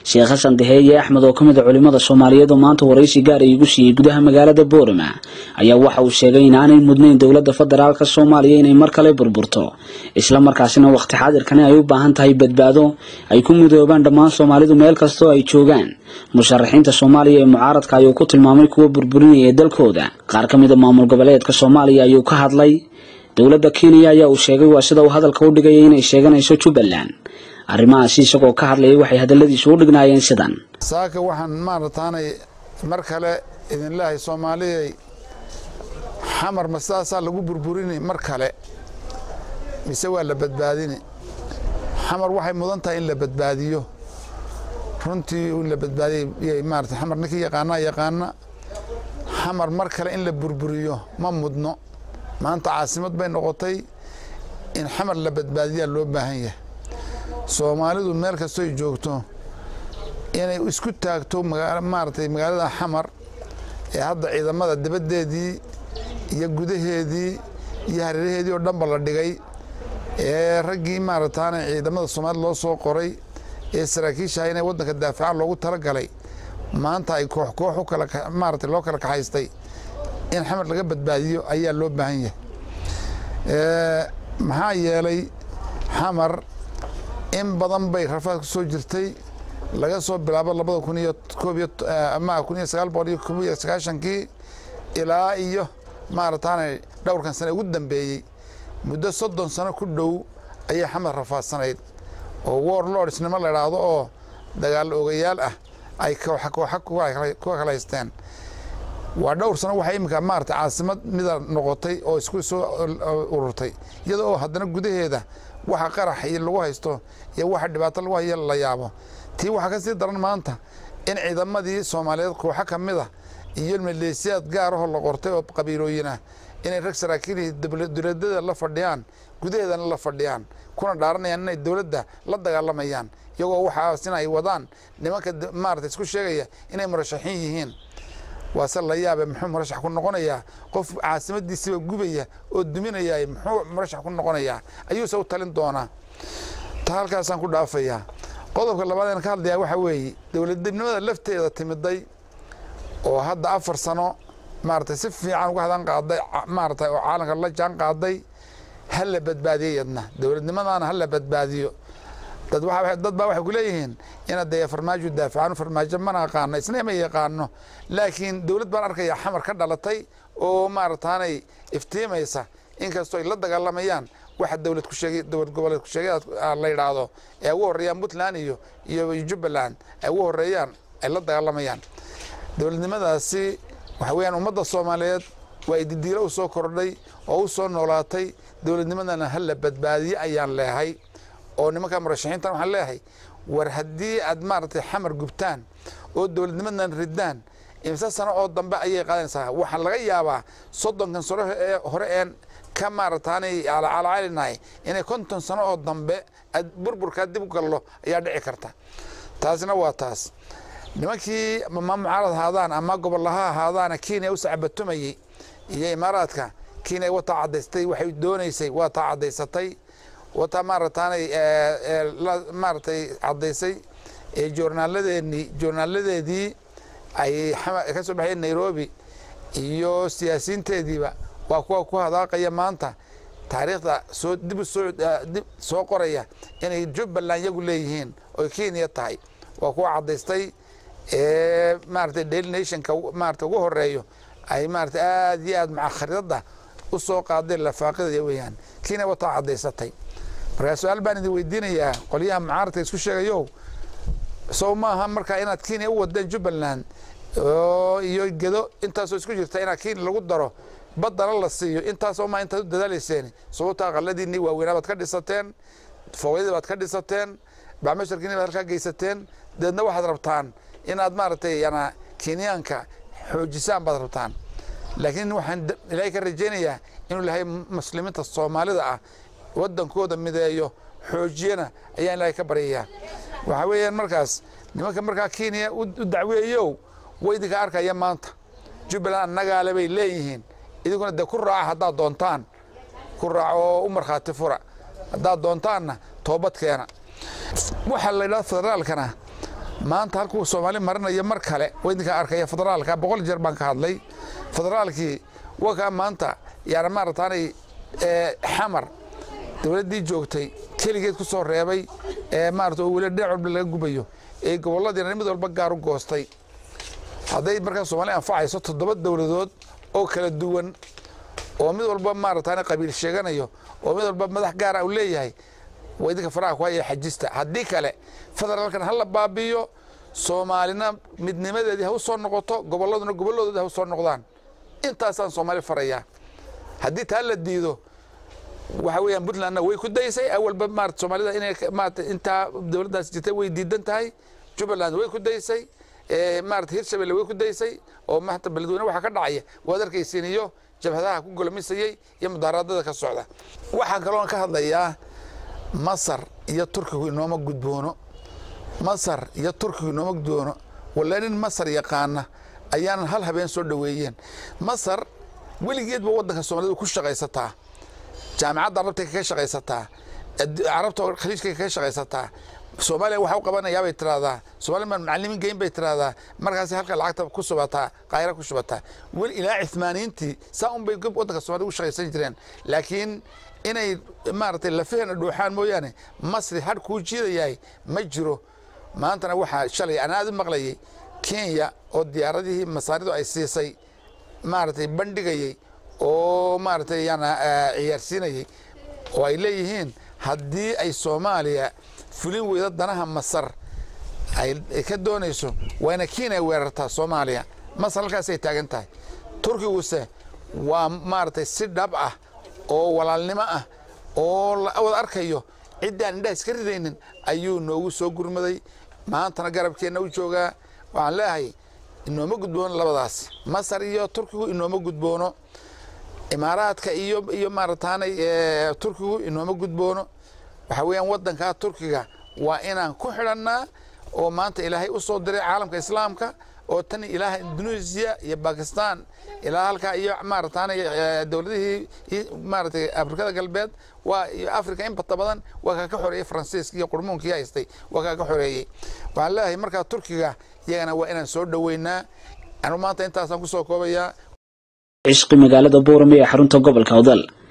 sheekh xasan daheeye axmed oo ka mid a culimada soomaaliyeed oo maanta waraysi gaar ay igu siiyey gudaha magaalada boorama ayaa waxa uu sheegay in aanay mudnayn dowladda federaalka soomaaliya inay mar kale burburto isla markaasina waqti xaadirkani ay u baahan tahay badbaado ay ku mudoobaan dhammaan soomaalidu meel kastoo ay joogaan musharaxiinta soomaaliya ee mucaaradka ayuu ku tilmaamay kuwa burburinaya dalkooda qaar ka mid a maamul goboleedka soomaaliya ayuu ka hadlay dowladda kenya ayaa uu sheegay waa sida uu hadalka u dhigaya inay sheeganayso jubbaland arrimahaasi isagoo ka hadlayay waxay hadalladiisu u dhignaayeen sidan saaka waxaan maarataanay mar kale idin leehay soomaaliyay xamar ma sidaasaa lagu burburini mar kale mise waa la badbaadini xamar waxay mudan tahay in la badbaadiyo runtii in la badbaadiyay maarata xamar ninkii yaqaanaa yaqaana xamar mar kale in la burburiyo ma mudno maanta caasimad bay noqotay in xamar la badbaadiyaa loo baahan yahay soomaalidu meel kastoy joogto inay isku taagto maaragtay magaalada xamar ee hadda ciidamada dibaddeedii iyo gudaheedii iyo hareeraheedii oo dhanba la dhigay ee raggii maarataana ciidamada soomaalida loo soo qoray ee saraakiishaha inay waddanka daafacaan loogu talagalay maanta ay koox koox u kala maarata loo kala kaxaystay in xamar laga badbaadiyo ayaa loo baahan yahay maxaa yeelay xamar in badan bay rafaad ku soo jirtay laga soo bilaabo labada kun iyo koob iyo ama kun iyo sagaal boqol iyo koob iyo sagaashankii ilaa iyo maarataana dhowrkan sane ugu dambeeyey muddo soddon sano ku dhow ayay xamar rafaadsanayd oo war lordsnimo la idhaahdo oo dagaal ogayaal ah ay kooxa kooxa kuwa kala haysteen waa dhowr sano waxay iminka maarata caasimad mida noqotay oo isku soo ururtay iyada oo haddana gudaheeda waxa qarax lagu haysto iyo waxa dhibaato lagu hayo la yaabo tii waxaa ka sii daran maanta in ciidamadii soomaaliyeed kooxo ka mid a iyo maleesiyaad gaar ahoo la qortay oo qabiilooyin ah inay rag saraakiilii dowladada la fadhiyaan gudaheedana la fadhiyaan kuna dhaaranayaan inay dowladda la dagaalamayaan iyagoo waxaasina ay wadaan nimanka maarata isku sheegaya inay murashaxiin yihiin waase la yaabe muxuu murashax ku noqonayaa qof caasimadiisiiba gubaya oo duminaya muxuu murashax ku noqonayaa ayuuse u talin doonaa ta halkaasaan ku dhaafayaa qodobka labaadeen ka hadlayaa waxaa weeye dowladnimada lafteeda timiday oo hadda afar sano maarata si fiican uga hadan qaaday maarata oo caalamka la jaan qaaday ha la badbaadiyo yadna dowladnimadaana ha la badbaadiyo dad baa waxay ku leeyihiin inaad dee farmaajo daafacaan farmaajo mana aqaano isna ma yaqaano laakiin dowlad baan arkaya xamar ka dhalatay oo maarataanay iftiimaysa inkastoo ay la dagaalamayaan waxa dowlad ku sheegay dowlad goboleed ku sheegay la yidhaahdo ee ugu horreeyaan puntland iyo iyo jubbaland ay ugu horreeyaan ay la dagaalamayaan dowladnimadaasi waxa weeyaan ummadda soomaaliyeed waa ididiilo u soo kordhay oo u soo noolaatay dowladnimadana ha la badbaadiye ayaan leehay oo nimanka murashaxiintan waxaan leeyahay war haddii aad maaragtay xamar gubtaan oo dowladnimadan ridaan imse sano oo dambe ayay qaadanaysaa waxaa laga yaabaa soddonkan sano ee hore een ka maarataanay calacalinahay inay konton sano oo dambe burburkaa dib u gallo ayaa dhici karta taasina waa taas nimankii ama mucaarad ahaadaan ama gobollaha ahaadaana kenya u sacbatumayey iyo imaaraadka kenya wataa cadaystay waxay doonaysay waa taa cadaysatay wataa maarataanay maaratay caddaysay ee joornaaladeeni joornaaladeedii ay ka soo baxeen nairobi iyo siyaasiyiinteediiba waa kuwa ku hadaaqaya maanta taariikhda soo dib usoo dib soo qoraya inay jubbaland yagu leeyihiin oy kenya tahay waa kuwa caddaystay ee maaratay daily nationka maarata ugu horeeyo ay maarata aad iyo aad maca khariidada u soo qaadeen lafaaqidaya weeyaan kenya wataa caddaysatay markaa su-aal baan idin weydiinayaa qolyaha mucaaradka isku sheegayow sow maaha markaa inaad kenya u wadeen jubbaland iyo gedo intaasoo isku jirta inaad kenya lagu daro baddana la siiyo intaasoo maa intaad u dadaalayseen sababta aqaladiinii waaweynaa baad ka dhisateen foogyadii baad ka dhisateen bacmasharkiini baad halkaa geysateen deedna waxaad rabtaan inaad maaragtay yana kenyaanka xoojisaan baad rabtaan laakiin waxaan ilaahay ka rajaynayaa inuu ilahay muslimiinta soomaalida ah waddankooda mideeyo xoojiyana ayaan ilaahay ka baryayaa waxaa weeyaan markaas nimanka markaa kenya u dacweeyow way idinka arkaya maanta jubbaland annagaale bay leeyihiin idinkuna dee ku raaca haddaad doontaan ku raaca oo u markhaati fura haddaad doontaanna toobad keena waxaa la yidhahda federaalkana maanta halkuu soomaali marinayo mar kale waydinka arkaya federaalka boqol jeer baan ka hadlay federaalkii wakaa maanta yaana maarataanay xamar dowladdii joogtay keligeed ku soo reebay ee maarata oo weli dhinac walba laga gubayo ee gobolladiina mid walba gaar u goostay hadday markaa soomaaliya anfacayso toddoba dowladood oo kala duwan oo mid walba maarataana qabiil sheeganayo oo mid walba madax gaara u leeyahay waa idinka faraha ku haya xajista haddii kale federaalkan ha la baabi'iyo soomaalina midnimadeedii ha u soo noqoto gobolladuna gobolladoodii ha u soo noqdaan intaasaan soomaali farayaa haddii taa la diido waxa weeyaan puntlandna way ku daysay awalba maarata soomaalida inay maarata intaa dowladdaas jirtay way diidan tahay jubbaland way ku daysay maarata hirshabelle way ku daysay oo maanta beledweyne waxaa ka dhacaya waad arkaysiin iyo jabhadaha ku golomisayey iyo mudaharaadada ka socda waxaan kaloon ka hadlayaa masar iyo turkigu inooma gudboono masar iyo turkigu inooma gudboono walla nin masar yaqaana ayaanan hal habeen soo dhoweeyeen masar weligeedba waddanka soomaalida ku shaqaysataa jaamicadda arabta kaga shaqaysataa carabta khaliijka kaga shaqaysataa soomaaliya waxa u qabanayaa bay tiraahdaa soomaaliya maan macalimiin geyn bay tiraahdaa markaasi halka lacagta ku subataa qaayra ku shubataa weli ilaa cithmaaniintii saa un bay waddanka soomaalida ugu shaqaysan jireen laakiin inay maaragtay lafaheena dhuuxaan mooyaane masri hadh kuu jiidayahay ma jiro maantana waxaa shalay aan aad u maqlayay kenya oo diyaaradihii masaaridu ay siisay maaragtay bandhigayey oo maaragtay yaana ciyaarsiinayey oo ay leeyihiin haddii ay soomaaliya fulin weydo danaha masar ay ka doonayso waa ina kenya weerartaa soomaaliya masar halkaasay taagan tahay turkiguse waa maaragtay si dhab ah oo walaalnimo ah oo la wada arkayo ciddaan indhaha iska ridaynin ayuu noogu soo gurmaday maantana garabkeenna u joogaa waxaan leeyahay inooma gudboono labadaas masar iyo turkigu inooma gudboono imaaraadka iyo iyo maarataanay turkigu inooma gudboono waxaa weeyaan waddankaa turkiga waa inaan ku xidhannaa oo maanta ilaahay u soo diray caalamka islaamka oo tan ilaaha indonesia iyo bakistan ilaa halkaa iyo maarataanay dowladihii maaratay afrikada galbeed waa iyo africa in bata badan waa kaa ka xoreeyey faransiiska iyo qurmuunkii haystay waa kaa ka xoreeyey waxaan leeyahay markaa turkiga iyagana waa inaan soo dhoweynaa anu maanta intaasaan ku soo koobayaa cishqi magaalada boorame ee xarunta gobolka odal